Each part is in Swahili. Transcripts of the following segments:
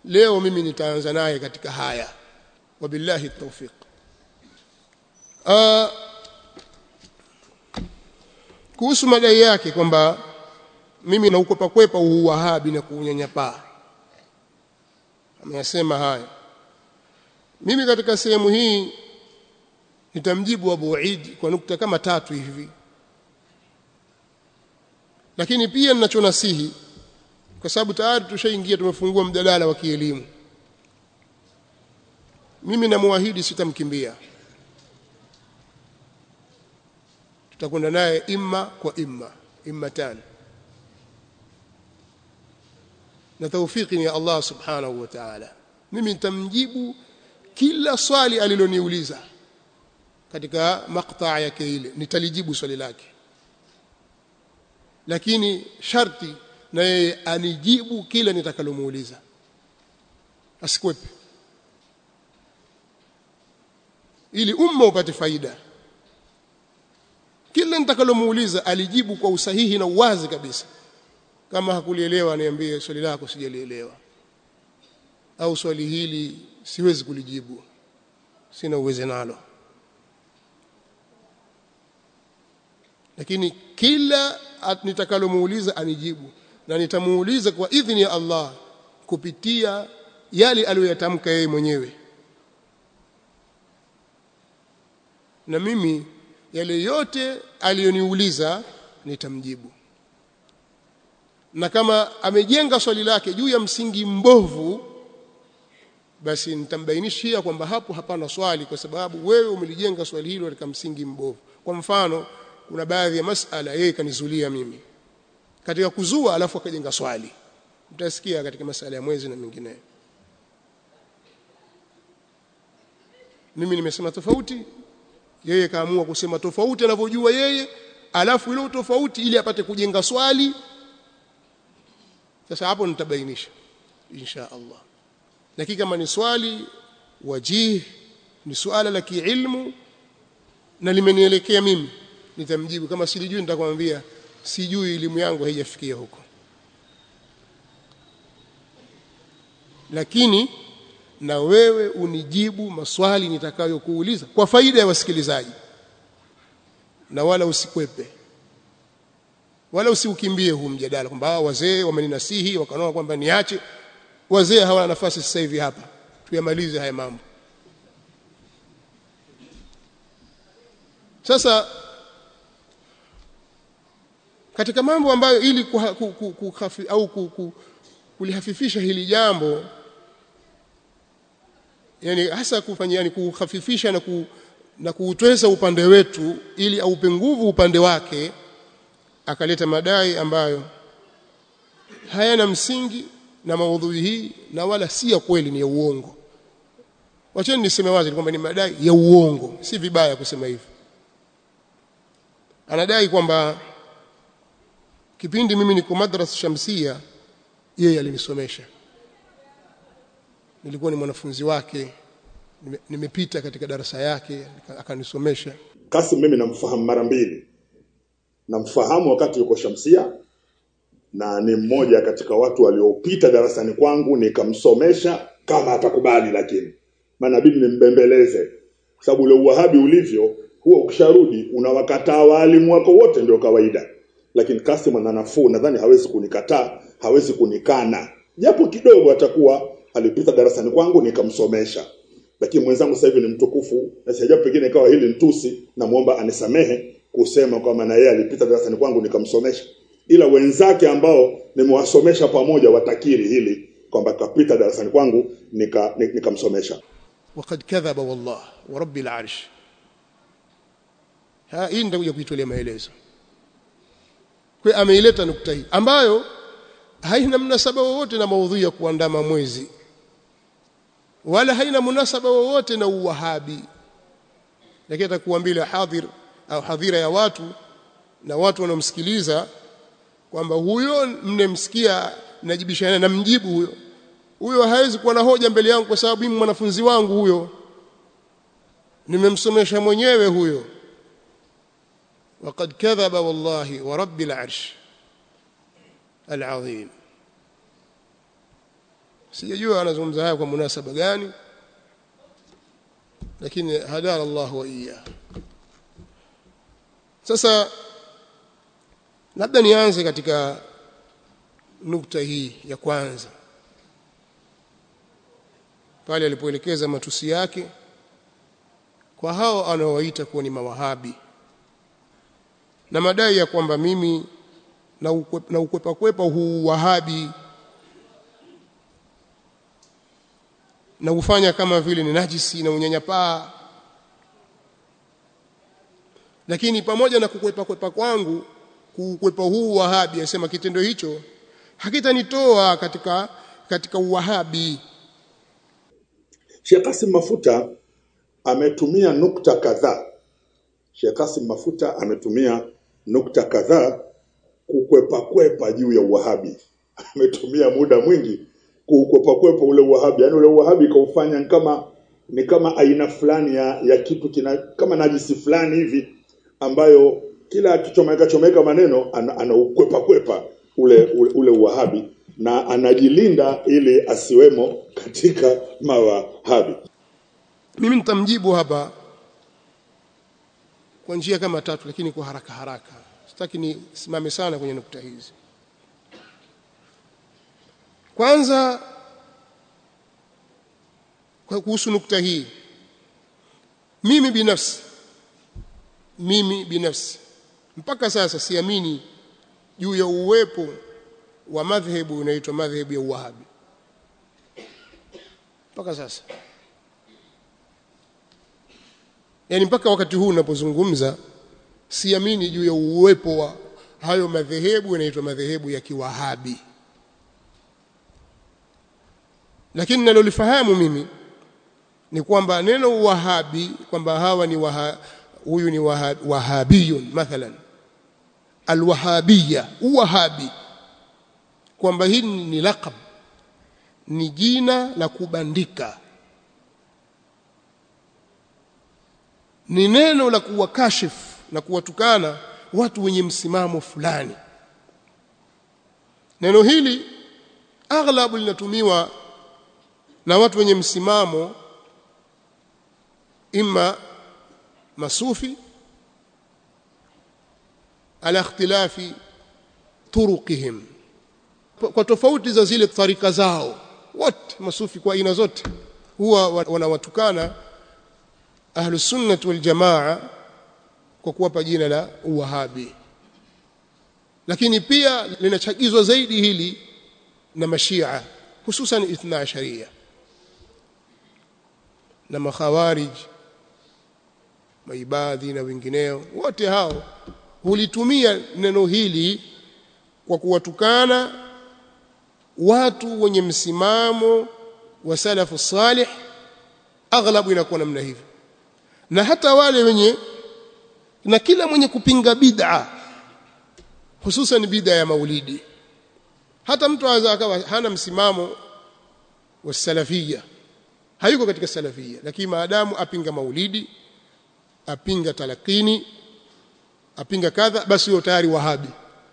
leo mimi nitaanza naye katika haya wabillahi tawfiq uh, kuhusu madai yake kwamba mimi naukwepa kwepa uwahabi na kuunyanyapaa ameyasema haya mimi katika sehemu hii nitamjibu Abu Eid kwa nukta kama tatu hivi lakini pia ninachonasihi kwa sababu tayari tushaingia tumefungua mjadala wa kielimu mimi namuahidi sitamkimbia tutakwenda naye imma kwa imma imma tani na taufiki ni ya Allah subhanahu wa ta'ala mimi nitamjibu kila swali aliloniuliza katika maktaa yake ile nitalijibu swali lake lakini sharti na yeye anijibu kila nitakalomuuliza asikwepe ili umma upate faida kila nitakalomuuliza alijibu kwa usahihi na uwazi kabisa kama hakulielewa niambie swali lako sijalielewa au swali hili siwezi kulijibu sina uwezo nalo lakini kila nitakalomuuliza anijibu na nitamuuliza kwa idhini ya Allah kupitia yale aliyoyatamka yeye mwenyewe na mimi yale yote aliyoniuliza nitamjibu na kama amejenga swali lake juu ya msingi mbovu basi nitambainishia kwamba hapo hapana swali kwa sababu wewe umelijenga swali hilo katika msingi mbovu kwa mfano kuna baadhi ya masala yeye kanizulia mimi katika kuzua alafu akajenga swali mtasikia katika masala ya mwezi na mengineyo mimi nimesema tofauti yeye kaamua kusema tofauti anavyojua yeye alafu ile tofauti ili apate kujenga swali sasa hapo nitabainisha insha Allah lakini kama ni swali wajih ni suala la kiilmu na limenielekea mimi nitamjibu kama silijui nitakwambia sijui elimu yangu haijafikia huko lakini na wewe unijibu maswali nitakayokuuliza kwa faida ya wasikilizaji na wala usikwepe wala usiukimbie huu mjadala kwamba wazee wameninasihi wakanaona kwamba niache wazee hawana nafasi sasa hivi hapa tuyamalize haya mambo sasa katika mambo ambayo ili kuha, ku, ku, kuhafi, au ku, ku, kulihafifisha hili jambo yani hasa kufanya yani kuhafifisha na ku, na kuutweza upande wetu ili aupe nguvu upande wake akaleta madai ambayo hayana msingi na maudhui hii na wala si ya kweli ni ya uongo wacheni niseme wazi kwamba ni madai ya uongo si vibaya kusema hivi anadai kwamba kipindi mimi niko madrasa shamsia yeye alinisomesha nilikuwa ni mwanafunzi wake nimepita katika darasa yake akanisomesha Kasim mimi namfahamu mara mbili namfahamu wakati yuko Shamsia na ni mmoja katika watu waliopita darasani kwangu nikamsomesha kama atakubali lakini maana bidi nimbembeleze kwa sababu ule uwahabi ulivyo huwa ukisharudi unawakataa walimu wako wote ndio kawaida lakini Kasim ana nafuu nadhani hawezi kunikataa hawezi kunikana japo kidogo atakuwa alipita darasani kwangu nikamsomesha lakini mwenzangu sasa hivi ni mtukufu na sijapo pengine ikawa hili ntusi namuomba anisamehe kusema kwamba na yeye alipita darasani kwangu nikamsomesha ila wenzake ambao nimewasomesha pamoja watakiri hili kwamba kapita darasani kwangu nika nikamsomesha وقد كذب والله ورب العرش ha hii nitakuja kuitolea maelezo kwa ameileta nukta hii ambayo haina mnasaba wowote na maudhui ya kuandama mwezi wala haina munasaba wowote na uwahabi lakini atakuambia hadhir au hadhira ya watu na watu wanaomsikiliza kwamba huyo mnemsikia najibishana na mjibu huyo huyo hawezi kuwa na hoja mbele yangu kwa sababu mimi mwanafunzi wangu huyo nimemsomesha mwenyewe huyo وقد كذب والله ورب العرش العظيم sijajua anazungumza haya kwa munasaba gani lakini hadara Allah wa iya sasa labda nianze katika nukta hii ya kwanza pale alipoelekeza matusi yake kwa hao anaowaita kuwa ni mawahabi na madai ya kwamba mimi na ukwepa, na ukwepa kwepa huu wahabi na ufanya kama vile ni najisi na unyanyapaa lakini pamoja na kukwepa kwepa kwangu kukwepa huu wahabi asema kitendo hicho hakitanitoa katika katika uwahabi Sheikh Kasim Mafuta ametumia nukta kadhaa. Sheikh Kasim Mafuta ametumia nukta kadhaa kukwepa kwepa juu ya uwahabi. Ametumia muda mwingi kukwepa kwepa ule uwahabi, yaani ule uwahabi kaufanya kama ni kama aina fulani ya, ya kitu kina kama najisi fulani hivi ambayo kila akichomeka chomeka maneno ana, anaukwepa kwepa ule, ule, ule uwahabi na anajilinda ili asiwemo katika mawahabi. mimi nitamjibu hapa kwa njia kama tatu lakini kwa haraka haraka sitaki nisimame sana kwenye nukta hizi kwanza kwa kuhusu nukta hii mimi binafsi mimi binafsi mpaka sasa siamini juu ya uwepo wa madhehebu inaitwa madhehebu ya Uwahabi mpaka sasa yani mpaka wakati huu ninapozungumza siamini juu ya uwepo wa hayo madhehebu yanaitwa madhehebu ya kiwahabi lakini nalolifahamu mimi ni kwamba neno wahabi kwamba hawa ni waha, huyu ni waha, wahabiyun mathalan alwahabiyya uwahabi kwamba hili ni laqab ni jina la kubandika ni neno la kuwakashifu na kuwatukana watu wenye msimamo fulani neno hili aghlabu linatumiwa na watu wenye msimamo imma masufi ala ikhtilafi turuqihim kwa tofauti za zile tarika zao wote masufi kwa aina zote huwa wanawatukana ahlus sunnah wal jamaa kwa kuwapa jina la uwahabi lakini pia linachagizwa zaidi hili na mashia hususan ithna sharia na makhawarij maibadhi na wengineo wote hao hulitumia neno hili kwa kuwatukana watu wenye msimamo wa salafu salih aghlabu inakuwa namna hivyo na hata wale wenye na kila mwenye kupinga bid'a hususan bid'a ya maulidi hata mtu aweza akawa hana msimamo wa salafia hayuko katika salafia lakini maadamu apinga maulidi apinga talakini apinga kadha basi huyo tayari wahabi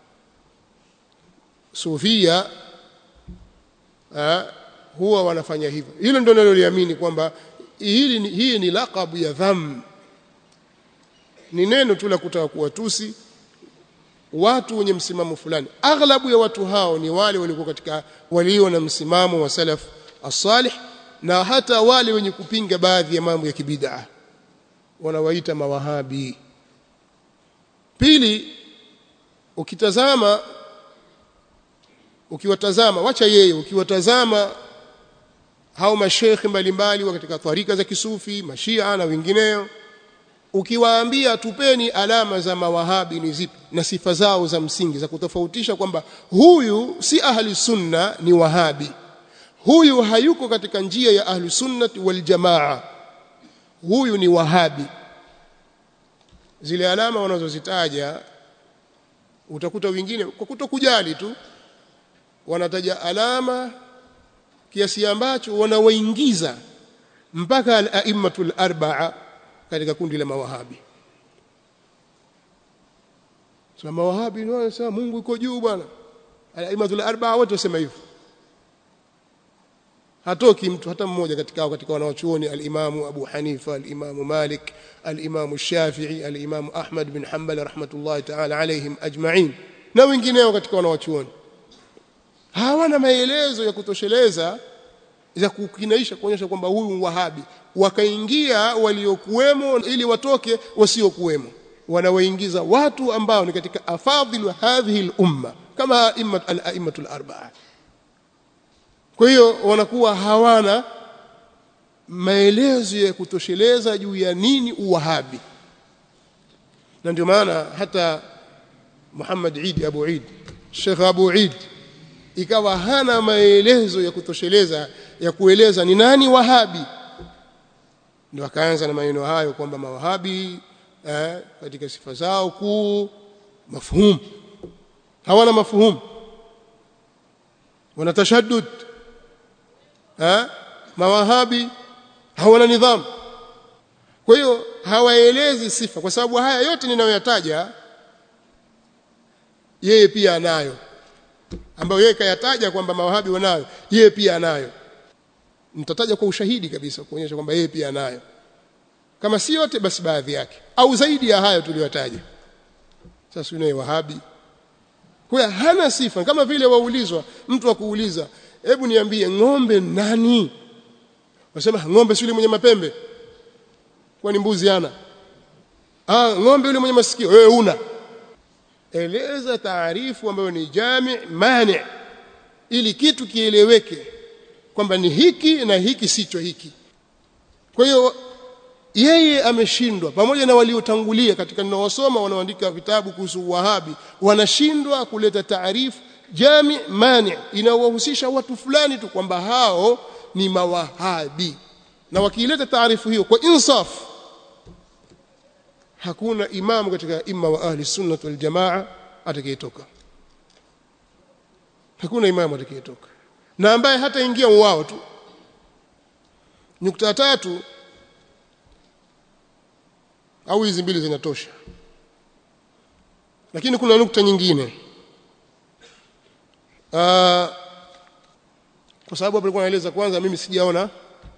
sufia ha, huwa wanafanya hivyo hilo ndio naloliamini kwamba hili ni, hii ni laqabu ya dham ni neno tu la kutaka kuwatusi watu wenye msimamo fulani aghlabu ya watu hao ni wale walikuwa katika walio na msimamo wa salaf as-salih na hata wale wenye kupinga baadhi ya mambo ya kibid'a wanawaita mawahabi pili ukitazama ukiwatazama wacha yeye ukiwatazama hao mashekhi mbalimbali wa katika tarika za kisufi mashia na wengineo ukiwaambia tupeni alama za mawahabi ni zipi na sifa zao za msingi za kutofautisha kwamba huyu si ahli sunna ni wahabi huyu hayuko katika njia ya ahli sunnati wal jamaa huyu ni wahabi zile alama wanazozitaja utakuta wengine kwa kutokujali tu wanataja alama kiasi ambacho wanawaingiza mpaka al-a'immatul arba'a katika kundi la mawahabi sema mawahabi ni wanasema Mungu yuko juu bwana al-a'immatul arba'a wote wasema hivyo hatoki mtu hata mmoja katika katika wanawachuoni al-Imamu Abu Hanifa al-Imamu Malik al-Imamu Shafi'i al-Imamu Ahmad bin Hanbal rahmatullahi ta'ala alayhim ajma'in na wengineo katika wanawachuoni hawana maelezo ya kutosheleza ya kukinaisha kuonyesha kwamba huyu wahabi wakaingia waliokuwemo ili watoke wasiokuwemo wanawaingiza watu ambao ni katika afadhilu hadhihi al-umma kama al-a'immatu al-arba'a kwa hiyo wanakuwa hawana maelezo ya kutosheleza juu ya nini uwahabi na ndio maana hata Muhammad Eid Abu Eid Sheikh Abu Eid ikawa hana maelezo ya kutosheleza ya kueleza ni nani wahabi ndio akaanza na maneno hayo kwamba mawahabi eh, katika sifa zao kuu mafhumu hawana mafhumu wana tashaddud eh, mawahabi hawana nidhamu kwa hiyo hawaelezi sifa kwa sababu haya yote ninayoyataja yeye pia anayo ambayo yeye kayataja kwamba mawahabi wanayo yeye pia anayo nitataja kwa ushahidi kabisa kuonyesha kwamba yeye pia anayo kama si yote basi baadhi yake au zaidi ya hayo tuliyotaja sasa yule wahabi kwa hana sifa kama vile waulizwa mtu akuuliza hebu niambie ng'ombe nani wasema ng'ombe si yule mwenye mapembe kwani mbuzi ana ah ng'ombe yule mwenye masikio wewe una eleza taarifu ambayo ni jami mani ili kitu kieleweke kwamba ni hiki na hiki sicho hiki kwa hiyo yeye ameshindwa pamoja na waliotangulia katika ninaosoma wanaoandika vitabu kuhusu wahabi wanashindwa kuleta taarifu jami mani inawahusisha watu fulani tu kwamba hao ni mawahabi na wakiileta taarifu hiyo kwa insaf hakuna imamu katika imma wa ahli sunnah wal jamaa atakayetoka hakuna imamu atakayetoka na ambaye hata ingia wao tu nukta tatu au hizi mbili zinatosha lakini kuna nukta nyingine Aa, kwa sababu hapo nilikuwa naeleza kwanza mimi sijaona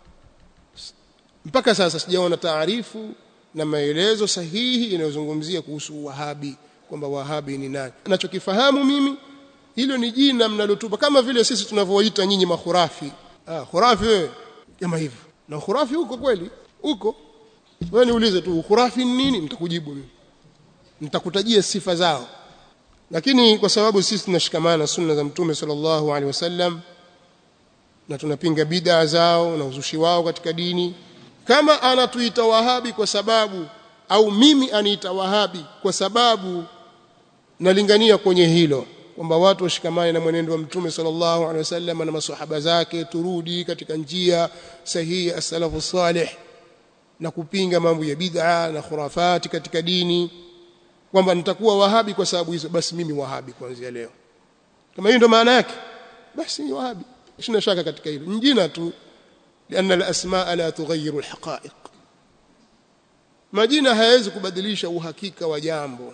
mpaka sasa sijaona taarifu na maelezo sahihi inayozungumzia kuhusu wahabi kwamba wahabi ni nani nachokifahamu mimi hilo ni jina mnalotupa kama vile sisi tunavyoita nyinyi makhurafi ah khurafi wewe kama hivyo na khurafi huko kweli huko wewe niulize tu khurafi ni nini nitakujibu mimi nitakutajia sifa zao lakini kwa sababu sisi tunashikamana na sunna za mtume sallallahu alaihi wasallam na tunapinga bid'a zao na uzushi wao katika dini kama anatuita wahabi kwa sababu au mimi aniita wahabi kwa sababu nalingania kwenye hilo kwamba watu washikamane na mwenendo wa mtume sallallahu alaihi wasallam na maswahaba zake turudi katika njia sahihi as-salafu salih na kupinga mambo ya bid'a na khurafati katika dini kwamba nitakuwa wahabi kwa sababu hizo basi mimi wahabi kuanzia leo kama hiyo ndio maana yake basi ni wahabi sina shaka katika hilo njina tu لأن الأسماء لا تغير الحقائق majina hayawezi kubadilisha uhakika wa jambo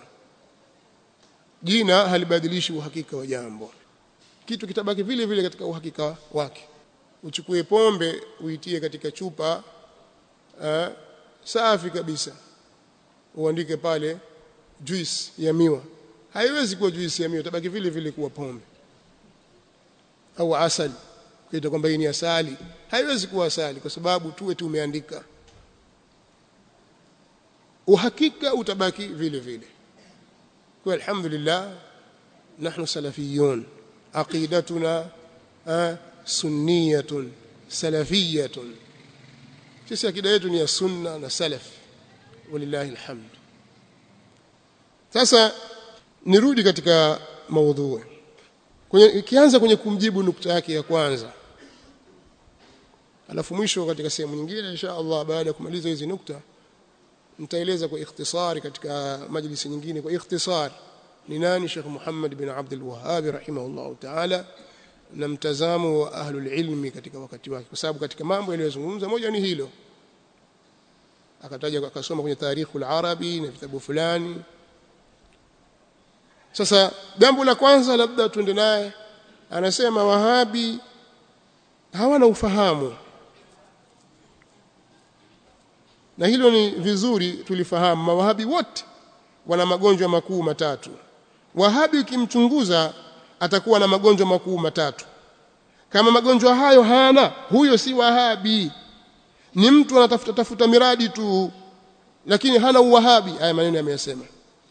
jina halibadilishi uhakika wa jambo kitu kitabaki vile vile katika uhakika wake uchukue pombe uitie katika chupa uh, safi kabisa uandike pale juice ya miwa haiwezi kuwa juice ya miwa tabaki vile vile kuwa pombe au asali kaita kwamba hii ni asali haiwezi kuwa asali kwa sababu tuwe tumeandika uhakika utabaki vile vile kwa alhamdulillah nahnu salafiyun aqidatuna sunniyatun salafiyatun sisi akida yetu ni ya sunna na salaf walillahi alhamd sasa nirudi katika maudhui kwenye ikianza kwenye kumjibu nukta yake ya kwanza alafu mwisho katika sehemu nyingine insha Allah baada ya kumaliza hizi nukta nitaeleza kwa ikhtisari katika majlisi nyingine kwa ikhtisar ni nani Sheikh Muhammad bin Abdul Wahhab rahimahullah ta'ala na mtazamo wa ahlul ilmi katika wakati wake kwa sababu katika mambo yaliyozungumza moja ni hilo akataja akasoma kwenye tarikhul arabi na vitabu fulani sasa jambo la kwanza labda tuende naye anasema wahabi hawana ufahamu na hilo ni vizuri tulifahamu mawahabi wote wana magonjwa makuu matatu wahabi ukimchunguza atakuwa na magonjwa makuu matatu kama magonjwa hayo hana huyo si wahabi ni mtu anatafuta tafuta miradi tu lakini hana uwahabi haya maneno yameyasema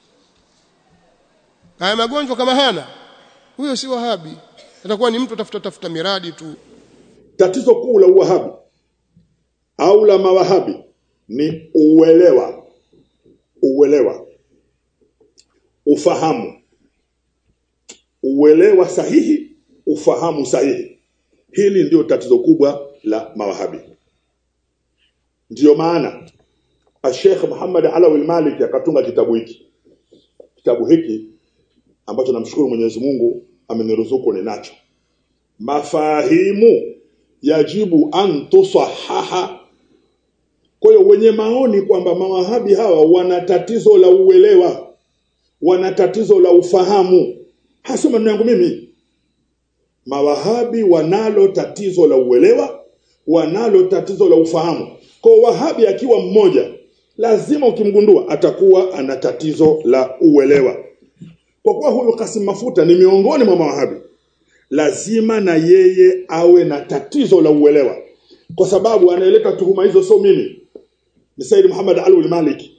haya magonjwa kama hana huyo si wahabi atakuwa ni mtu atafuta tafuta miradi tu tatizo kuu la uwahabi au la mawahabi ni uelewa uelewa ufahamu uelewa sahihi ufahamu sahihi hili ndio tatizo kubwa la mawahabi ndiyo maana Sheikh Muhammad Alawi al-Malik akatunga kitabu hiki kitabu hiki ambacho namshukuru Mwenyezi Mungu ameniruzuku ninacho mafahimu yajibu an tusahaha kwa hiyo wenye maoni kwamba mawahabi hawa wana tatizo la uelewa wana tatizo la ufahamu hasa maneno yangu mimi mawahabi wanalo tatizo la uelewa wanalo tatizo la ufahamu kwa wahabi akiwa mmoja lazima ukimgundua atakuwa ana tatizo la uelewa kwa kuwa huyu Kasim Mafuta ni miongoni mwa mawahabi lazima na yeye awe na tatizo la uelewa kwa sababu anayeleta tuhuma hizo sio mimi ni Said Muhammad Alwi Maliki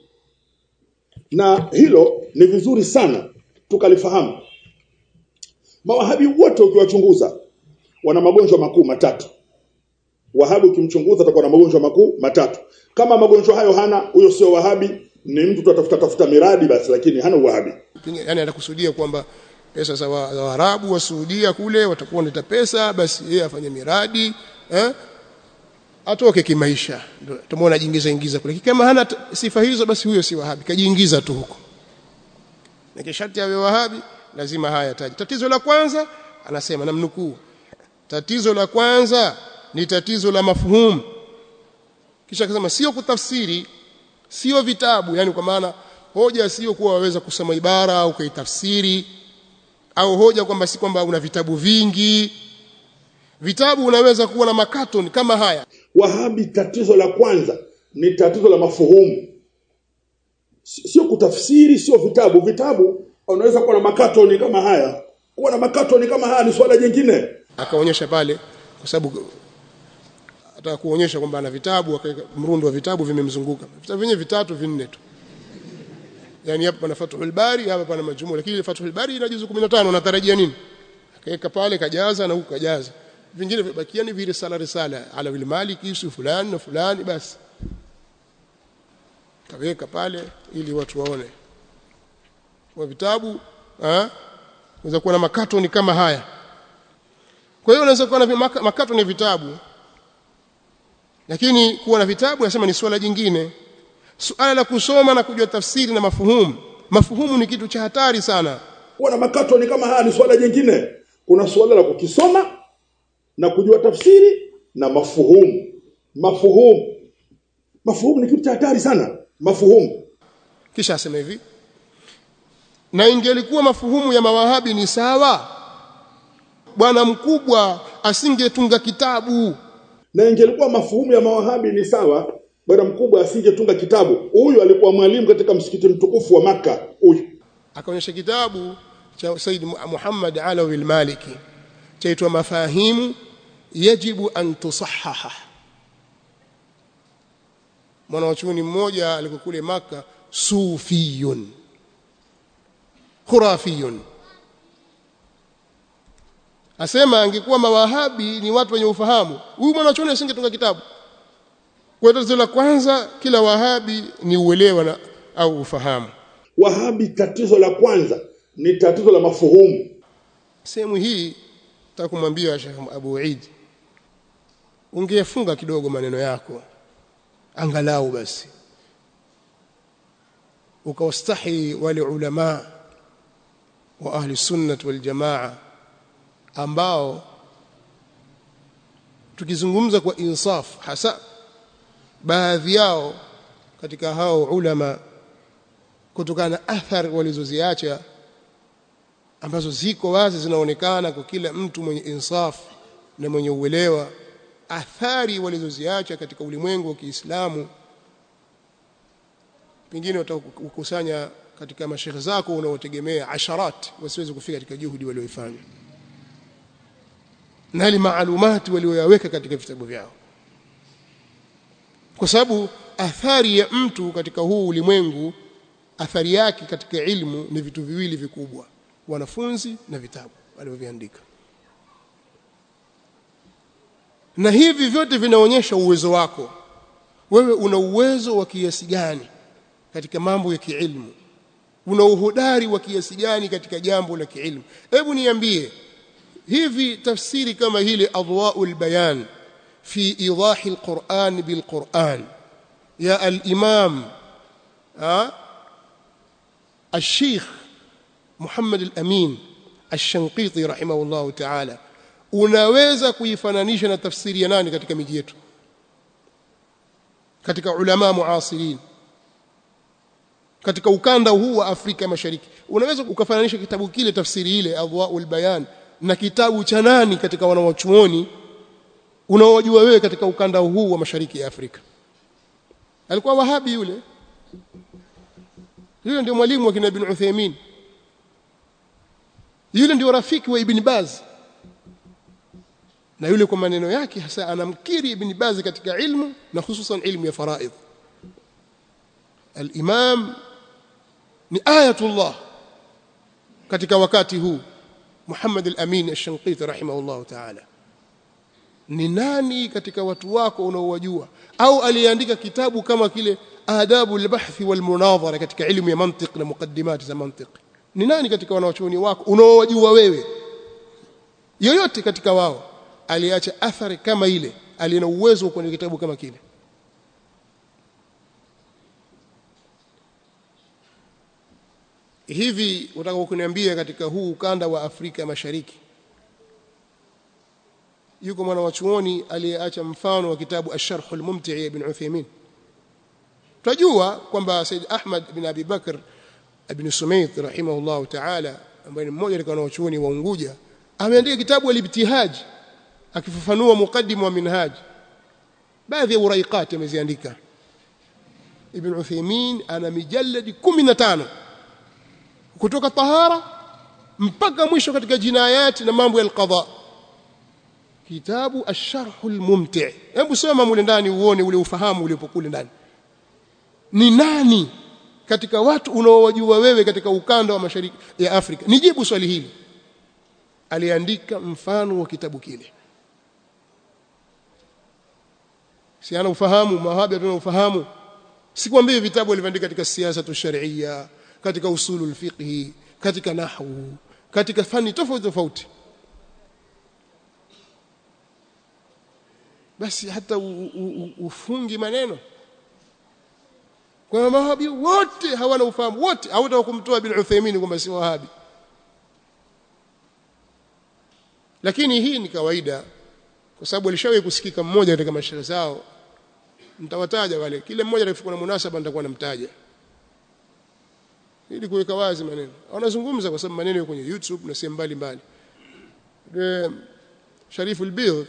na hilo ni vizuri sana tukalifahamu mawahabi wote ukiwachunguza wana magonjwa makuu matatu wahabi ukimchunguza atakuwa na magonjwa makuu matatu kama magonjwa hayo hana huyo sio wahabi ni mtu tutafuta tafuta miradi basi lakini hana uwahabi yani anakusudia kwamba pesa za Waarabu wa Saudia kule watakuwa wanaleta pesa basi yeye afanye miradi eh atoke kimaisha ndio tumeona jingiza ingiza kule kama hana sifa hizo basi huyo si wahabi kajiingiza tu huko na kisharti awe wahabi lazima haya taji tatizo la kwanza anasema namnukuu tatizo la kwanza ni tatizo la mafuhumu kisha akasema sio kutafsiri sio vitabu yani kwa maana hoja sio kuwa waweza kusoma ibara au kuitafsiri au hoja kwamba si kwamba una vitabu vingi vitabu unaweza kuwa na makatoni kama haya wahabi tatizo la kwanza ni tatizo la mafuhumu sio kutafsiri sio vitabu vitabu unaweza kuwa na makatoni kama haya kuwa na makatoni kama haya ni swala jingine akaonyesha pale kwa sababu ataka kuonyesha kwamba ana vitabu akaweka mrundo wa vitabu vimemzunguka vitabu vyenyewe vitatu vinne tu yani hapa pana Fathul Bari hapa pana Majmu lakini Fathul Bari ina juzu 15 unatarajia nini akaweka pale kajaza na huko kajaza vingine vibakia ni vile sala risala ala wil maliki Yusuf fulani na fulani basi kaweka pale ili watu waone kwa vitabu ah unaweza kuwa na makatoni kama haya kwa hiyo unaweza kuwa na makatoni vitabu lakini kuwa na vitabu nasema ni swala jingine suala la kusoma na kujua tafsiri na mafuhumu mafuhumu ni kitu cha hatari sana kuwa na makatoni kama haya ni swala jingine kuna suala la kukisoma na kujua tafsiri na mafuhumu mafuhumu mafuhumu ni kitu cha hatari sana mafuhumu kisha asema hivi na ingelikuwa mafuhumu ya mawahabi ni sawa bwana mkubwa asingetunga kitabu na ingelikuwa mafuhumu ya mawahabi ni sawa bwana mkubwa asingetunga kitabu huyu alikuwa mwalimu katika msikiti mtukufu wa maka huyu akaonyesha kitabu cha Said Muhammad Alawi al-Maliki chaitwa mafahimu yajibu an tusahaha mwanachuoni mmoja alikuwa kule maka sufiyun khurafiyun asema angekuwa mawahabi ni watu wenye ufahamu huyu mwanachuoni asingetunga kitabu kwa tatizo la kwanza kila wahabi ni uelewa na, au ufahamu wahabi tatizo la kwanza ni tatizo la mafuhumu sehemu hii nataka kumwambia Sheikh Abu Eid ungefunga kidogo maneno yako angalau basi ukawastahi wale ulama wa ahli sunnah wal jamaa ambao tukizungumza kwa insaf hasa baadhi yao katika hao ulama kutokana na athari walizoziacha ambazo ziko wazi zinaonekana kwa kila mtu mwenye insaf na mwenye uelewa athari walizoziacha katika ulimwengu wa Kiislamu pengine utakusanya katika mashehe zako unaotegemea asharat wasiweze kufika katika juhudi walioifanya na ile maalumati walioyaweka katika vitabu vyao kwa sababu athari ya mtu katika huu ulimwengu athari yake katika ilmu ni vitu viwili vikubwa wanafunzi na vitabu walivyoviandika na hivi vyote vinaonyesha uwezo wako wewe una uwezo wa kiasi gani katika mambo ya kiilmu una uhodari wa kiasi gani katika jambo la kiilmu hebu niambie hivi tafsiri kama hili adwaul bayan fi idahi alquran bilquran ya al-imam الشيخ محمد الأمين الشنقيطي رحمه الله تعالى unaweza kuifananisha na tafsiri ya nani katika miji yetu katika ulama muasirin katika ukanda huu wa Afrika Mashariki unaweza ukafananisha kitabu kile tafsiri ile adwaul bayan na kitabu cha nani katika wanawachuoni unaowajua wewe katika ukanda huu wa mashariki ya Afrika alikuwa wahabi yule yule ndio mwalimu wa kina Ibn Uthaymeen yule ndio rafiki wa Ibn Baz na yule kwa maneno yake hasa anamkiri Ibn Baz katika ilmu na hususan ilmu ya faraidh al-Imam ni ayatullah katika wakati huu Muhammad al-Amin al-Shanqiti rahimahullah ta'ala ni nani katika watu wako unaowajua au aliandika kitabu kama kile adabu al-bahth wal-munadhara katika ilmu ya mantiq na muqaddimat za mantiq ni nani katika wanawachuoni wako unaowajua wewe yoyote katika wao aliacha athari kama ile alina uwezo kwenye kitabu kama kile hivi utaka kuniambia katika huu ukanda wa Afrika Mashariki yuko mwana wa chuoni aliyeacha mfano wa kitabu Ash-Sharh al-Mumti' ibn Uthaymeen tunajua kwamba Said Ahmad ibn Abi Bakr ibn Sumayt rahimahullah ta'ala ambaye ni mmoja katika wanachuoni wa Unguja ameandika kitabu al-Ibtihaj akifafanua muqaddim wa minhaj baadhi ya uraiqat ameziandika Ibn Uthaymeen ana mijalladi 15 kutoka tahara mpaka mwisho katika jinayati na mambo ya alqadha kitabu ash-sharh al-mumti' hebu soma mule ndani uone ule ufahamu uliopo kule ndani ni nani katika watu unaowajua wewe katika ukanda wa mashariki ya Afrika nijibu swali hili aliandika mfano wa kitabu kile si ana ufahamu mawahabi tuna ufahamu sikwambii vitabu alivyoandika katika siasa tu sharia katika usulul fiqhi katika nahwu katika fani tofauti tofauti basi hata u, u, u, ufungi maneno kwa mawahabi wote hawana ufahamu wote hawataka kumtoa bin Uthaymeen kwamba si wahabi lakini hii ni kawaida kwa sababu alishawahi kusikika mmoja katika mashairi zao mtawataja wale kile mmoja atakapokuwa na munasaba nitakuwa namtaja ili kuweka wazi maneno wanazungumza kwa sababu maneno yako kwenye YouTube na sehemu mbalimbali Sharifu al-Bidh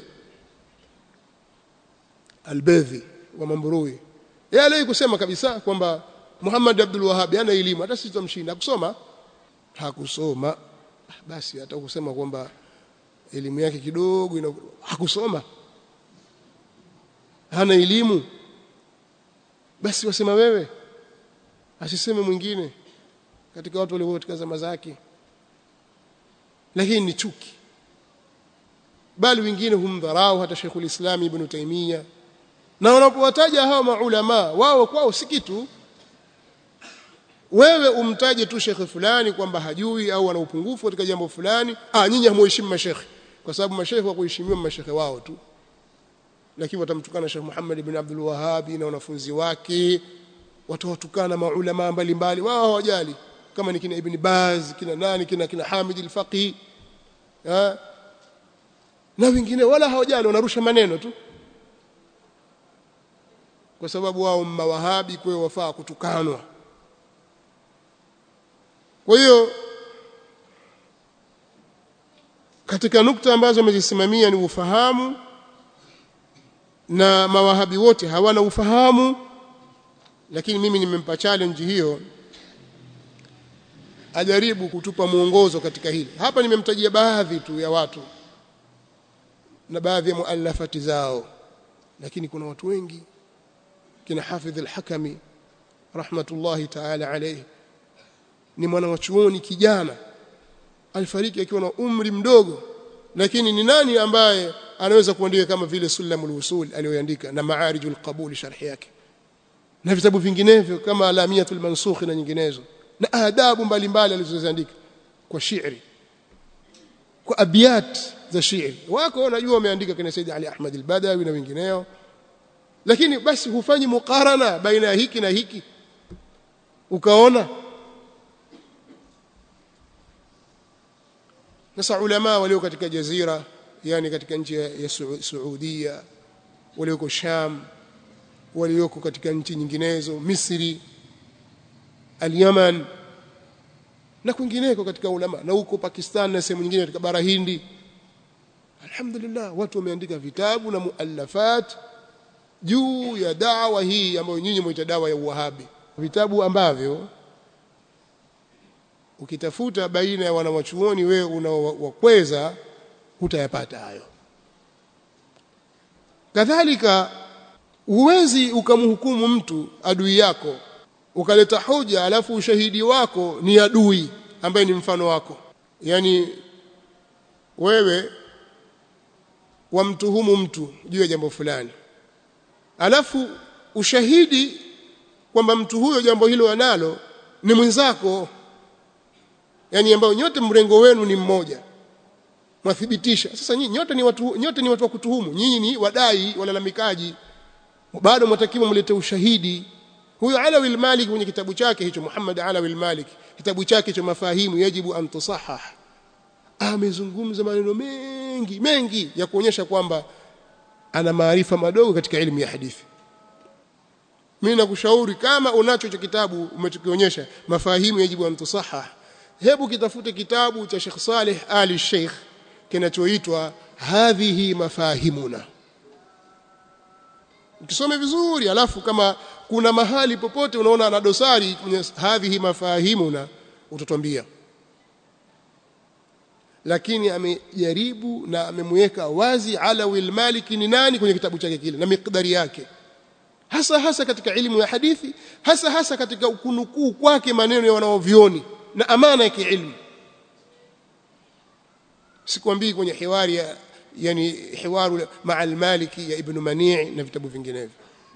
al-Badhi wa Mambrui yeye aliwahi kusema kabisa kwamba Muhammad Abdul Wahhab hana elimu hata sisi tutamshinda hakusoma hakusoma basi hata kusema kwamba elimu yake kidogo ina hakusoma hana elimu basi wasema wewe asiseme mwingine katika watu walio katika zama zake lakini ni chuki bali wengine humdharau hata Sheikhul Islam Ibn Taymiyyah na wanapowataja hawa maulama wao kwao si kitu wewe umtaje tu shekhe fulani kwamba hajui au ana upungufu katika jambo fulani ah nyinyi hamuheshimu mashekhe kwa sababu mashekhe wa kuheshimiwa mashekhe wao tu lakini watamtukana Sheikh Muhammad ibn Abdul Wahhab na wanafunzi wake watawatukana maulama mbalimbali wao hawajali kama ni kina Ibn Baz kina nani kina kina Hamid al-Faqih na wengine wala hawajali wanarusha maneno tu kwa sababu wao mawahabi kwa wafaa kutukanwa kwa hiyo katika nukta ambazo amezisimamia ni ufahamu na mawahabi wote hawana ufahamu lakini mimi nimempa challenge hiyo ajaribu kutupa mwongozo katika hili hapa nimemtajia baadhi tu ya watu na baadhi ya muallafati zao lakini kuna watu wengi kina Hafidh al-Hakami rahmatullahi ta'ala alayhi ni mwana wa chuoni kijana alifariki akiwa na umri mdogo lakini ni nani ambaye anaweza kuandika kama vile Sulamul Usul aliyoandika na Ma'arijul Qabul sharhi yake na vitabu vinginevyo kama Alamiyatul Mansukh na nyinginezo na adabu mbalimbali alizoziandika kwa shairi kwa abiyat za shairi wako unajua wameandika kina Said Ali Ahmad al-Badawi na wengineo lakini basi hufanyi mukarana baina ya hiki na hiki ukaona sasa ulama walio katika jazira yani katika nchi ya Saudia walioko Sham walioko katika nchi nyinginezo Misri al-Yaman na kwingineko katika ulama na huko Pakistan na sehemu nyingine katika bara Hindi alhamdulillah watu wameandika vitabu na muallafat juu ya dawa hii ambayo nyinyi mwaita dawa ya uwahabi vitabu ambavyo ukitafuta baina ya wanawachuoni wewe unaowakweza hutayapata hayo kadhalika huwezi ukamhukumu mtu adui yako ukaleta hoja alafu ushahidi wako ni adui ambaye ni mfano wako yani wewe wamtuhumu mtu juu ya jambo fulani alafu ushahidi kwamba mtu huyo jambo hilo analo ni mwenzako yani ambao nyote mrengo wenu ni mmoja mwathibitisha sasa nyinyi nyote ni watu nyote ni watu wa kutuhumu nyinyi ni wadai walalamikaji bado mwatakiwa mlete ushahidi huyo Alawi al-Malik kwenye kitabu chake hicho Muhammad Alawi al-Malik kitabu chake cha mafahimu yajibu an tusahah amezungumza maneno mengi mengi ya kuonyesha kwamba ana maarifa madogo katika elimu ya hadithi mimi nakushauri kama unacho hicho kitabu umetukionyesha mafahimu yajibu an tusahah hebu kitafute kitabu cha Sheikh Saleh Ali Sheikh kinachoitwa hadhihi mafahimuna ukisome vizuri alafu kama kuna mahali popote unaona ana dosari kwenye hadhihi mafahimuna utatuambia lakini amejaribu na amemweka wazi Alawi al-Maliki ni nani kwenye kitabu chake kile na miqdari yake hasa hasa katika elimu ya hadithi hasa hasa katika ukunukuu kwake maneno ya wanaovioni na amana ya kiilmu sikwambii kwenye hiwari ya yani hiwaru maa al-Maliki ya Ibn Mani' na vitabu vinginevyo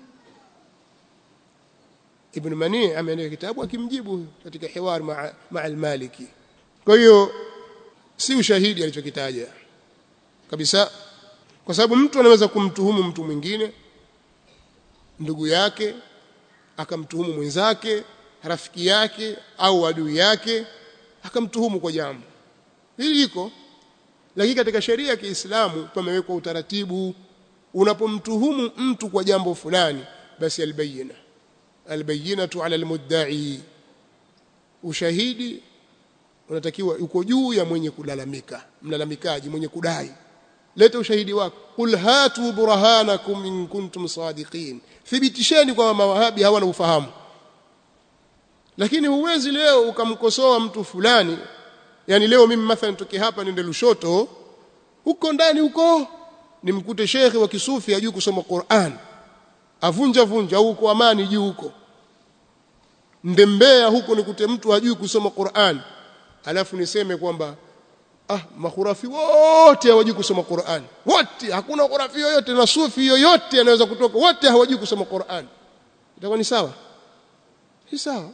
Ibn Mani' ameandika kitabu akimjibu katika hiwari maa ma al-Maliki kwa hiyo si ushahidi alichokitaja kabisa kwa sababu mtu anaweza kumtuhumu mtu mwingine ndugu yake akamtuhumu mwenzake rafiki yake au adui yake akamtuhumu kwa jambo hili liko lakini katika sheria ya Kiislamu pamewekwa utaratibu unapomtuhumu mtu kwa jambo fulani basi albayina albayinatu ala almudda'i ushahidi unatakiwa uko juu ya mwenye kulalamika mlalamikaji mwenye kudai leta ushahidi wako qul hatu burhanakum in kuntum sadiqin thibitisheni kwamba mawahabi hawana ufahamu lakini huwezi leo ukamkosoa mtu fulani yani leo mimi mathalan toke hapa niende Lushoto huko ndani huko nimkute shekhe wa kisufi ajui kusoma Qur'an avunja vunja huko amani juu huko ndembea huko nikute mtu hajui kusoma Qur'an alafu niseme kwamba ah makhurafi wote hawajui kusoma Qur'an wote hakuna khurafi yoyote na sufi yoyote anaweza kutoka wote hawajui kusoma Qur'an itakuwa ni sawa si sawa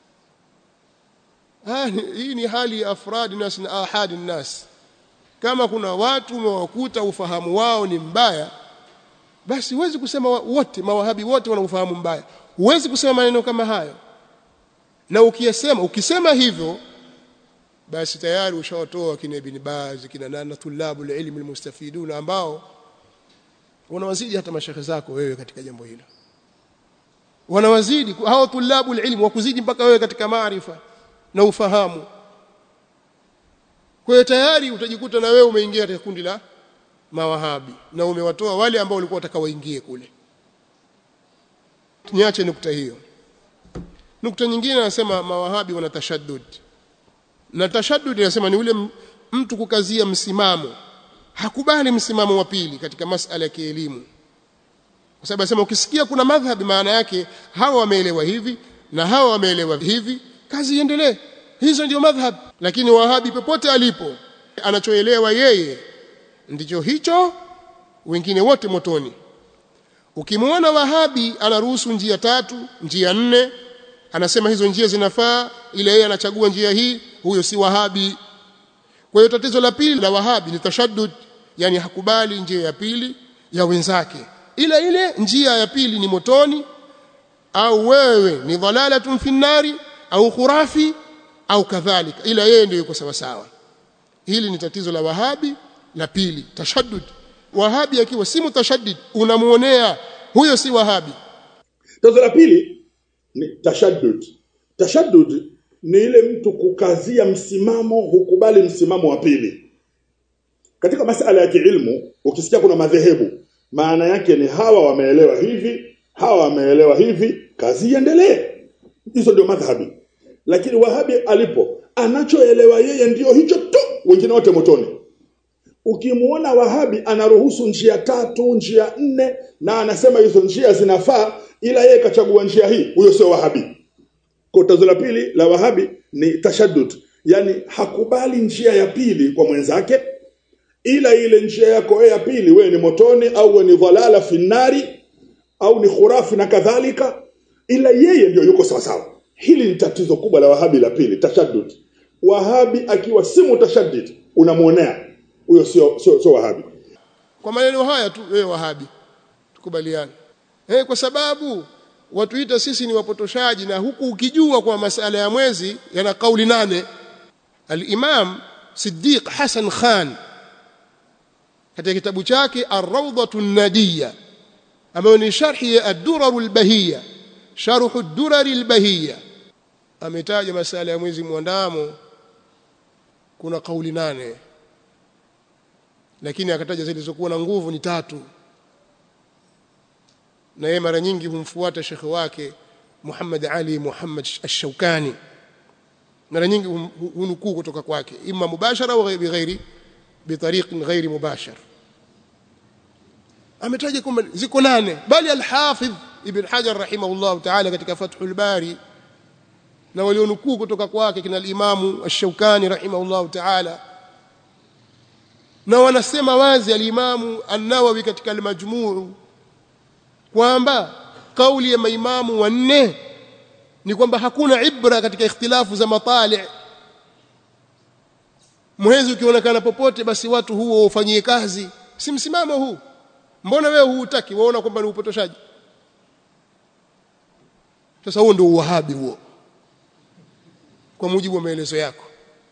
ah hii ni hali ya afradi nas na ahadi nas kama kuna watu umewakuta ufahamu wao ni mbaya basi huwezi kusema wote mawahabi wote wana ufahamu mbaya huwezi kusema maneno kama hayo na ukiyasema ukisema hivyo basi tayari ushawatoa kina Ibn Baz kina nana tulabu ilmi almustafidun ambao wanawazidi hata mashekhe zako wewe katika jambo hilo wanawazidi hao tulabu ilmi wakuzidi mpaka wewe katika maarifa na ufahamu kwa hiyo tayari utajikuta na wewe umeingia katika kundi la mawahabi na umewatoa wale ambao walikuwa wataka waingie kule niache nukta hiyo nukta nyingine anasema mawahabi wana tashaddud na tashaddud anasema ni ule mtu kukazia msimamo hakubali msimamo wa pili katika masala ya kielimu kwa sababu anasema ukisikia kuna madhhabi maana yake hawa wameelewa hivi na hawa wameelewa hivi kazi iendelee hizo ndio madhhab lakini wahabi popote alipo anachoelewa yeye ndicho hicho wengine wote motoni ukimwona wahabi anaruhusu njia tatu njia nne anasema hizo njia zinafaa ile yeye anachagua njia hii huyo si wahabi kwa hiyo tatizo la pili la wahabi ni tashaddud yani hakubali njia ya pili ya wenzake ila ile njia ya pili ni motoni au wewe ni dhalalatun finnari au khurafi au kadhalika ila yeye ndio yuko sawa sawa hili ni tatizo la wahabi la pili tashaddud wahabi akiwa si mutashaddid unamuonea huyo si wahabi tatizo la pili ni tashaddud tashaddud ni ile mtu kukazia msimamo hukubali msimamo wa pili katika masala ya kiilmu ukisikia kuna madhehebu maana yake ni hawa wameelewa hivi hawa wameelewa hivi kazi iendelee hizo ndio madhhabi lakini wahabi alipo anachoelewa yeye ndio hicho tu wengine wote motoni ukimuona wahabi anaruhusu njia tatu njia nne na anasema hizo njia zinafaa ila yeye kachagua njia hii huyo sio wahabi kwa tatizo la pili la wahabi ni tashaddud yani hakubali njia ya pili kwa mwenzake ila ile njia yako wewe ya pili wewe ni motoni au wewe ni dhalala finnari au ni khurafi na kadhalika ila yeye ndio yuko sawa sawa hili ni tatizo kubwa la wahabi la pili tashaddud wahabi akiwa si mutashaddid unamuonea huyo sio sio sio wahabi kwa maneno haya tu wewe wahabi tukubaliane eh kwa sababu watuita sisi ni wapotoshaji na huku ukijua kwa masala ya mwezi yana kauli nane al-Imam Siddiq Hassan Khan katika kitabu chake Ar-Rawdatu An-Nadiyya ambayo ni sharhi ya Ad-Durar al-Bahiyya sharh Ad-Durar al-Bahiyya ametaja masala ya mwezi mwandamo kuna kauli nane lakini akataja zilizokuwa na nguvu ni tatu na yeye mara nyingi humfuata shekhe wake Muhammad Ali Muhammad Ash-Shawkani mara nyingi hunukuu kutoka kwake imma mubashara au bighairi bitariqin ghairi mubashar ametaja kwamba ziko nane bali al-Hafidh Ibn Hajar rahimahullah ta'ala katika Fathul Bari na walionukuu kutoka kwake kina al-Imamu Ash-Shawkani rahimahullah ta'ala na wanasema wazi al-Imamu An-Nawawi katika al-Majmu' kwamba kauli ya maimamu wanne ni kwamba hakuna ibra katika ikhtilafu za matali mwezi ukionekana popote basi watu huo ufanyie kazi si msimamo huu mbona wewe huutaki waona kwamba ni upotoshaji sasa huo ndio uwahabi huo kwa mujibu wa maelezo yako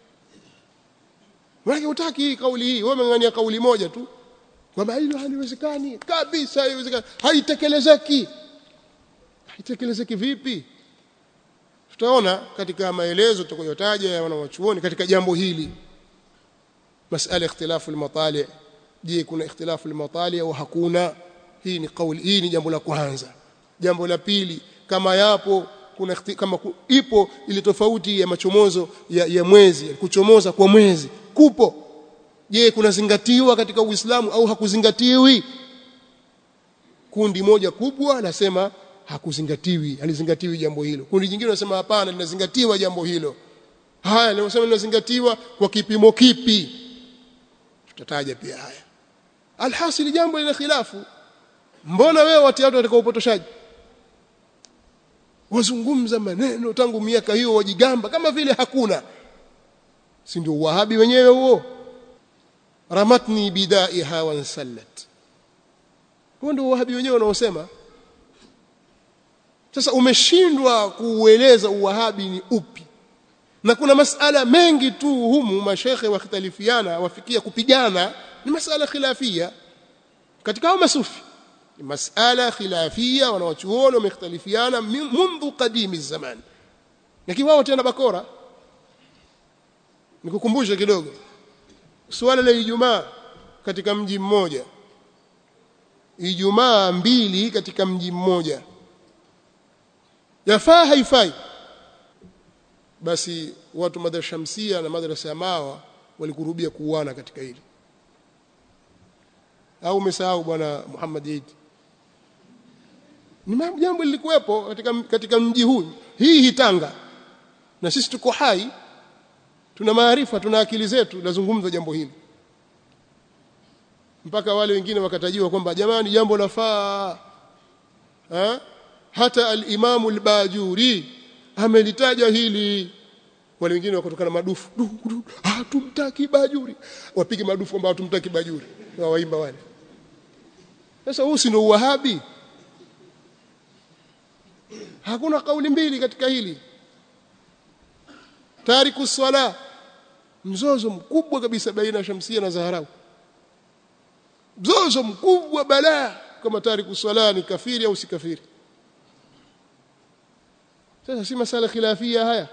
wewe hutaki kauli hii wewe umeng'ania kauli moja tu kwamba hilo haliwezekani kabisa haiwezekani haitekelezeki haitekelezeki vipi tutaona katika maelezo tutakayotaja ya wanawachuoni katika jambo hili masala ikhtilafu al-matali je kuna ikhtilafu al-matali au hakuna hii ni kauli hii ni jambo la kwanza jambo la pili kama yapo kuna kama ipo ile tofauti ya machomozo ya, ya mwezi kuchomoza kwa mwezi kupo je kunazingatiwa katika Uislamu au hakuzingatiwi kundi moja kubwa nasema hakuzingatiwi alizingatiwi jambo hilo kundi jingine nasema hapana linazingatiwa jambo hilo haya linasema linazingatiwa kwa kipimo kipi tutataja pia haya alhasil jambo lina khilafu mbona wewe watu watu katika upotoshaji wazungumza maneno tangu miaka hiyo wajigamba kama vile hakuna si ndio wahabi wenyewe huo ramatni bidaiha wansallat huo ndio wahabi wenyewe wanaosema sasa umeshindwa kuueleza uwahabi ni upi na kuna masala mengi tu humu mashekhe wakhtalifiana wafikia kupigana ni masala khilafia katika hao masufi ni masala khilafia wanawachuoni wamekhtalifiana mundu qadimi zaman lakini wao tena bakora nikukumbushe kidogo suala la Ijumaa katika mji mmoja Ijumaa mbili katika mji mmoja yafaa haifai basi watu madrasa Shamsia na madrasa ya Mawa walikurubia kuuana katika hili au umesahau bwana Muhammad Eid ni jambo lilikuwepo katika katika mji huu hii hitanga na sisi tuko hai tuna maarifa tuna akili zetu lazungumza jambo hili mpaka wale wengine wakatajiwa kwamba jamani jambo lafaa ha? hata al-Imamu al-Bajuri amelitaja hili wale wengine wakatoka na madufu hatumtaki Bajuri wapige madufu kwamba hatumtaki Bajuri na waimba wale sasa huu si ndio uwahabi hakuna kauli mbili katika hili tariku swala mzozo mkubwa kabisa baina ya Shamsia na Zaharau mzozo mkubwa balaa kama tariku swala ni kafiri au si kafiri sasa si masala khilafia haya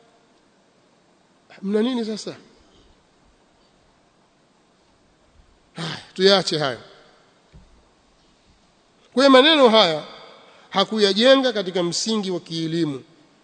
mna nini sasa haya tuyache hayo kwa maneno haya hakuyajenga katika msingi wa kielimu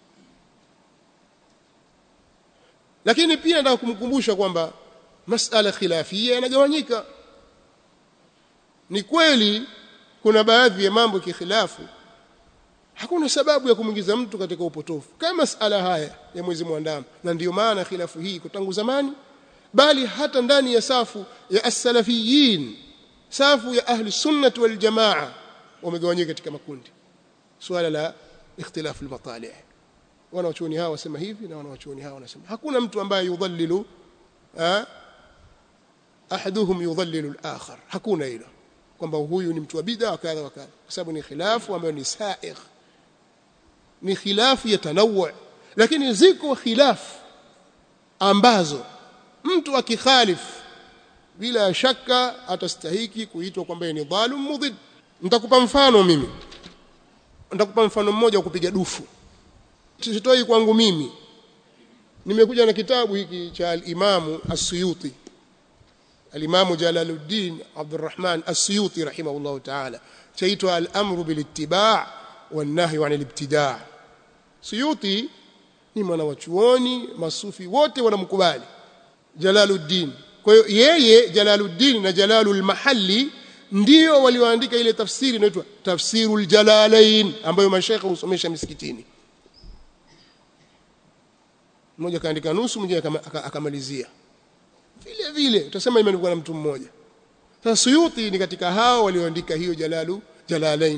lakini pia nataka kumkumbusha kwamba masala khilafia yanagawanyika ni kweli kuna baadhi ya mambo kikhilafu hakuna sababu ya kumwingiza mtu katika upotofu kama masala haya ya mwezi mwandamo na ndiyo maana khilafu hii iko tangu zamani bali hata ndani ya safu ya as-salafiyin safu ya ahli sunnah wal jamaa wamegawanyika katika makundi swala la ikhtilafu al-matalih wanawachuoni hawa wasema hivi na wanawachuoni hawa wanasema hakuna mtu ambaye yudhallilu ahaduhum yudhallilu al-akhar hakuna hilo kwamba huyu ni mtu wa bid'a kadha wa kadha kwa sababu ni khilafu ambayo ni sa'igh ni khilafu ya tanawu lakini ziko khilafu ambazo mtu akikhalifu bila shaka atastahiki kuitwa kwamba ni dhalim mudhid nitakupa mfano mimi nitakupa mfano mmoja wa kupiga dufu sitoi kwangu mimi nimekuja na kitabu hiki cha al-Imamu As-Suyuti al-Imamu Jalaluddin Abdurrahman As-Suyuti rahimahullah ta'ala chaitwa al-amru bil-ittiba' wan-nahyu 'anil ibtida' Suyuti ni mwana wa chuoni masufi wote wanamkubali Jalaluddin kwa hiyo yeye Jalaluddin na Jalalul Mahalli ndio walioandika ile tafsiri inaitwa Tafsirul Jalalain ambayo mashaikh husomesha misikitini mmoja kaandika nusu mwingine akamalizia vile vile utasema imeandikwa na mtu mmoja sasa Suyuti ni katika hao walioandika hiyo Jalalu Jalalain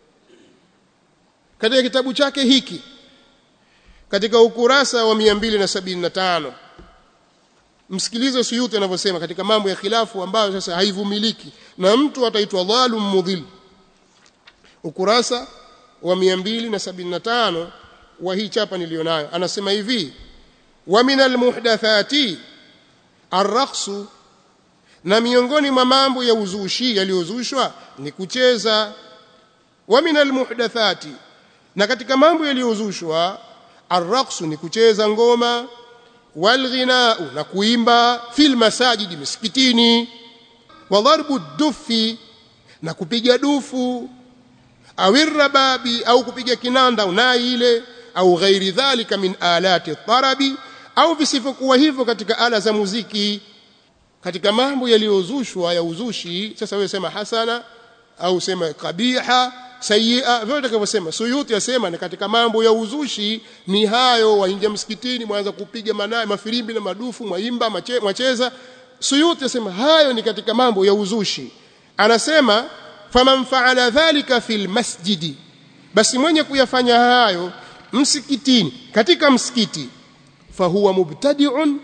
katika kitabu chake hiki katika ukurasa wa 275 msikilize Suyuti anavyosema katika mambo ya khilafu ambayo sasa haivumiliki na mtu ataitwa dhalum mudhil ukurasa wa 275 wa hii chapa nilionayo anasema hivi wa minal muhdathati arraqsu na miongoni mwa mambo ya uzushi yaliyozushwa ni kucheza wa minal muhdathati na katika mambo yaliyozushwa arraqsu ni kucheza ngoma walghinau na kuimba fil masajidi misikitini wa dharbu dufi na kupiga dufu au rababi au kupiga kinanda unai ile au ghairi dhalika min alati tarabi au visivyokuwa hivyo katika ala za muziki katika mambo yaliyozushwa ya uzushi sasa wewe sema hasana au sema kabiha sayyi'a vyote utakavyosema suyuti yasema ni katika mambo ya uzushi ni hayo waingia msikitini mwanza kupiga manaye mafirimbi na madufu mwaimba mache, mwacheza suyuti yasema hayo ni katika mambo ya uzushi anasema faman fa'ala dhalika fil masjidi basi mwenye kuyafanya hayo msikitini katika msikiti fahuwa mubtadi'un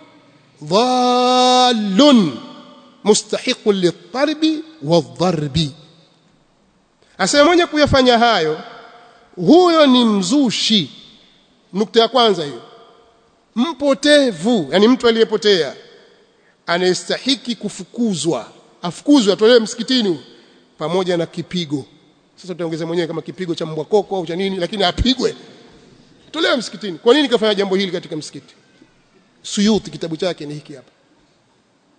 dhallun mustahiqun litarbi wadharbi asema mwenye kuyafanya hayo huyo ni mzushi nukta ya kwanza hiyo mpotevu yani mtu aliyepotea anayestahiki kufukuzwa afukuzwe atolewe msikitini pamoja na kipigo sasa tutaongeza mwenyewe kama kipigo cha mbwa koko au cha nini lakini apigwe tolewe msikitini kwa nini kafanya jambo hili katika msikiti Suyuti kitabu chake ni hiki hapa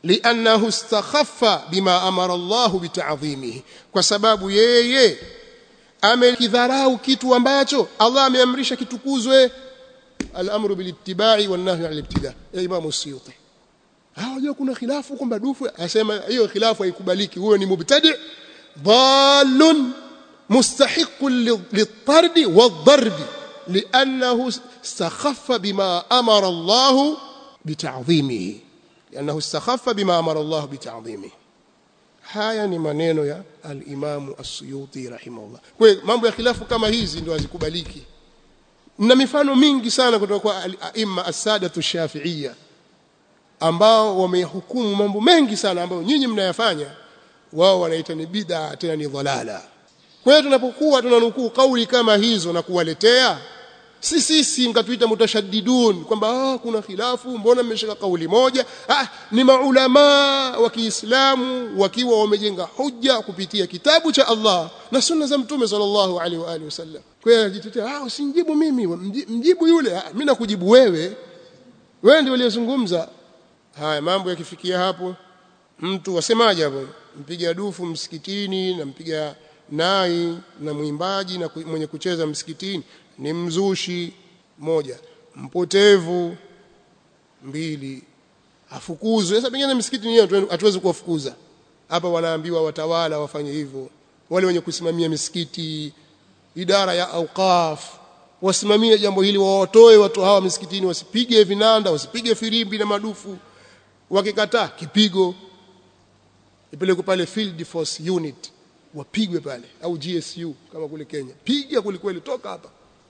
liannahu istakhaffa bima amara Allah bita'dhimihi kwa sababu yeye amekidharau kitu ambacho Allah ameamrisha kitukuzwe al-amru bil-ittiba'i wan-nahyu 'anil ibtida ya Imam Suyuti hawajua kuna khilafu kwamba dufu asema hiyo khilafu haikubaliki huyo ni mubtadi' dhalun mustahiqqun lit-tardi wad-darbi لأنه استخف بما أمر الله بتعظيمه لأنه استخف بما أمر الله بتعظيمه haya ni maneno ya al-Imam As-Suyuti rahimahullah. Kwa hiyo mambo ya khilafu kama hizi ndio hazikubaliki. Na mifano mingi sana kutoka kwa al-aimma as-sadatu shafi'iyya ambao wamehukumu mambo mengi sana ambayo nyinyi mnayafanya wao wanaita ni bid'a tena ni dhalala. Kwa hiyo tunapokuwa tunanukuu kauli kama hizo na kuwaletea si sisi mkatuita mutashaddidun kwamba ah, kuna khilafu mbona mmeshika kauli moja ah, ni maulama wa Kiislamu wakiwa wamejenga hujja kupitia kitabu cha Allah na sunna za mtume sallallahu alaihi wa alihi wasallam kwa hiyo ajitetea ah usinijibu mimi mjibu yule ah, mimi nakujibu wewe wewe ndio uliyezungumza haya mambo yakifikia hapo mtu wasemaje hapo mpiga dufu msikitini na mpiga nai na mwimbaji na mwenye kucheza msikitini ni mzushi moja mpotevu mbili afukuzwe sasa pengine msikiti ni hatuwezi kuwafukuza hapa wanaambiwa watawala wafanye hivyo wale wenye kusimamia misikiti idara ya auqaf wasimamie jambo hili wawatoe watu hawa misikitini wasipige vinanda wasipige firimbi na madufu wakikataa kipigo ipelekwe pale field force unit wapigwe pale au GSU kama kule Kenya piga kulikweli toka hapa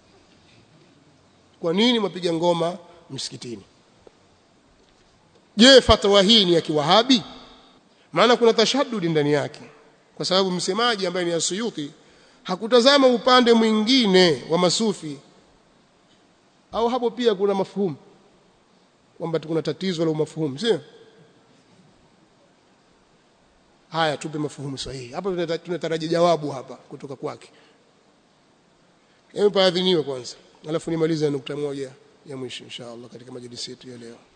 kwa nini mwapiga ngoma msikitini je fatwa hii ni ya kiwahabi maana kuna tashaddudi ndani yake kwa sababu msemaji ambaye ni Asuyuti hakutazama upande mwingine wa masufi au hapo pia kuna mafuhumu kwamba kuna tatizo la umafuhumu sio haya tupe mafuhumu sahihi hapa tunatarajia jawabu hapa kutoka kwake hebu paadhiniwe kwanza alafu nimalize nukta moja ya mwisho inshallah katika majlisi yetu ya leo